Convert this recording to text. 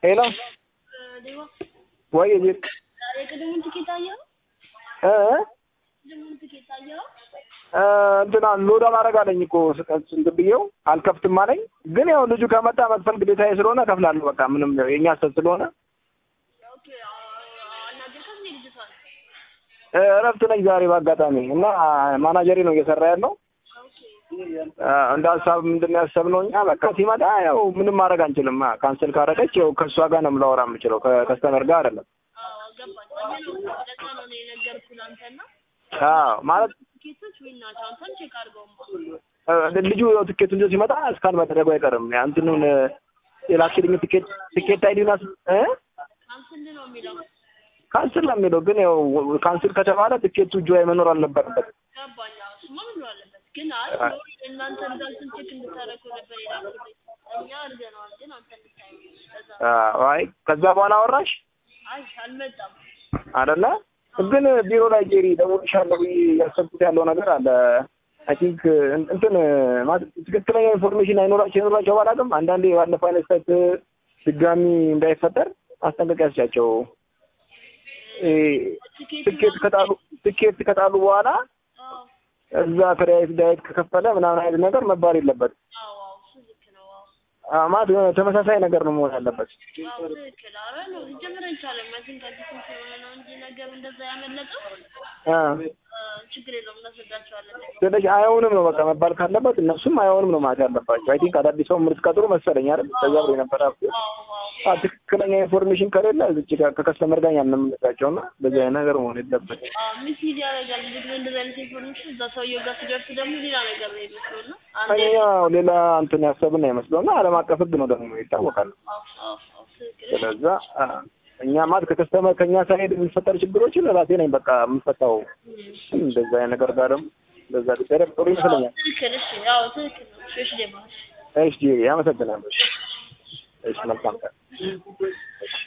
ሄሎ ዴባ ወይ ጅል የቅድሙን ትኬት አየኸው? እ ቅድሙን ትኬት አየኸው? እ እንትና ሎድ ማድረግ አለኝ እኮ ስቀት እንትን ብዬው አልከፍትም አለኝ። ግን ያው ልጁ ከመጣ መክፈል ግዴታዬ ስለሆነ እከፍላለሁ። በቃ ምንም ያው የእኛ ስህተት ስለሆነ ኦኬ አናገርካት እንዴ ልጅቷን? እ እረፍት ነኝ ዛሬ በአጋጣሚ እና ማናጀሬ ነው እየሰራ ያለው ኦኬ እ እንደ ሀሳብ ምንድን ነው ያሰብነው እኛ በቃ ሲመጣ ያው ምንም ማድረግ አንችልም። ካንስል ካደረገች ያው ከእሷ ጋር ነው የምላወራ የምችለው ከከስተመር ጋር አይደለም። አዎ ገባኝ። እኔ ነው ለዛ ነው እኔ የነገርኩህ ለአንተና አዎ ማለት ትኬቶች ዊን ናቸው። አንተም ቼክ አድርገውማ። እ ልጁ ያው ትኬቱን ይዞ ሲመጣ እስካን መደረጉ አይቀርም። ያ እንትኑን የላክልኝ ትኬት ትኬት አይዲና እ ካንስል ነው የሚለው ካንስል ነው የሚለው ግን ያው ካንስል ከተባለ ትኬቱ እጁ ላይ መኖር አልነበረበትም። ገባኝ። አዎ እሱማ ምን አለበት ግን አይ ሎሪ እናንተ እንዳልኩን ቼክ እንድታደርጉ ነበር የላኩልኝ። እኛ አድርገነዋል ግን አንተ እንድታየው ለዛ አዎ፣ አይ ከዛ በኋላ አወራሽ አይ አልመጣም። አይደለ? ግን ቢሮ ላይ ጄሪ ደውልሻለሁ ብዬ ያሰብኩት ያለው ነገር አለ። አይ ቲንክ እንትን ማለት ትክክለኛ ኢንፎርሜሽን አይኖራቸው አይኖራቸው ባላውቅም አንዳንዴ ባለፈው አይነት ስህተት ድጋሚ እንዳይፈጠር ማስጠንቀቂያ ስጫቸው። ትኬት ከጣሉ ትኬት ከጣሉ በኋላ አዎ እዛ ክሬዲት ዳይት ከከፈለ ምናምን አይነት ነገር መባል የለበትም። አዎ አዎ እሱ ልክ ነው። አዎ አ- ማለት የሆነ ተመሳሳይ ነገር ነው መሆን ያለበት። አዎ ትክክል። ኧረ ነው ሊጀምር አይቻልም። ማለትም ከአዲስም ስለሆነ ነው እንጂ ነገሩ እንደዛ ያመለጠው አ እ ችግር የለውም እናስረዳቸዋለን። ስለዚህ አይሆንም ነው በቃ መባል ካለበት እነሱም አይሆንም ነው ማለት ያለባቸው። አይ ቲንክ አዳዲስ ሰው የምትቀጥሩ መሰለኝ አይደል? ከዛ ብሎ የነበረ አዎ አዎ አ ትክክለኛ ኢንፎርሜሽን ከሌለ እዚች ጋር ከከስተመር ጋር ያንምንላቸው እና በዚህ አይነት ነገር መሆን የለበት። አዎ ሚስ ሚዲያ ያደርጋል። ብዙ ጊዜ እንደዚህ አይነት ኢንፎርሜሽን እዛ ሰውየው ጋር ሲደርስ ደግሞ ሌላ ነገር ነው የሚመስለው እና አንዴ እኛ ሌላ እንትን ያሰብን አይመስለው እና ዓለም አቀፍ ሕግ ነው ደግሞ ይታወቃል። አዎ አዎ አዎ ትክክል። ስለዛ አ፣ እኛ ማለት ከከስተመር ከእኛ ሳይሄድ የሚፈጠር ችግሮችን ራሴ ነኝ በቃ የምፈታው። እንደዛ አይነት ነገር ጋር ደግሞ እንደዛ ቢደረግ ጥሩ ይመስለኛል። ትክክል። እሺ አዎ ትክክል ነው። እሺ እሺ ዴማ እሺ፣ አመሰግናለሁ። እሺ፣ መልካም ቀን።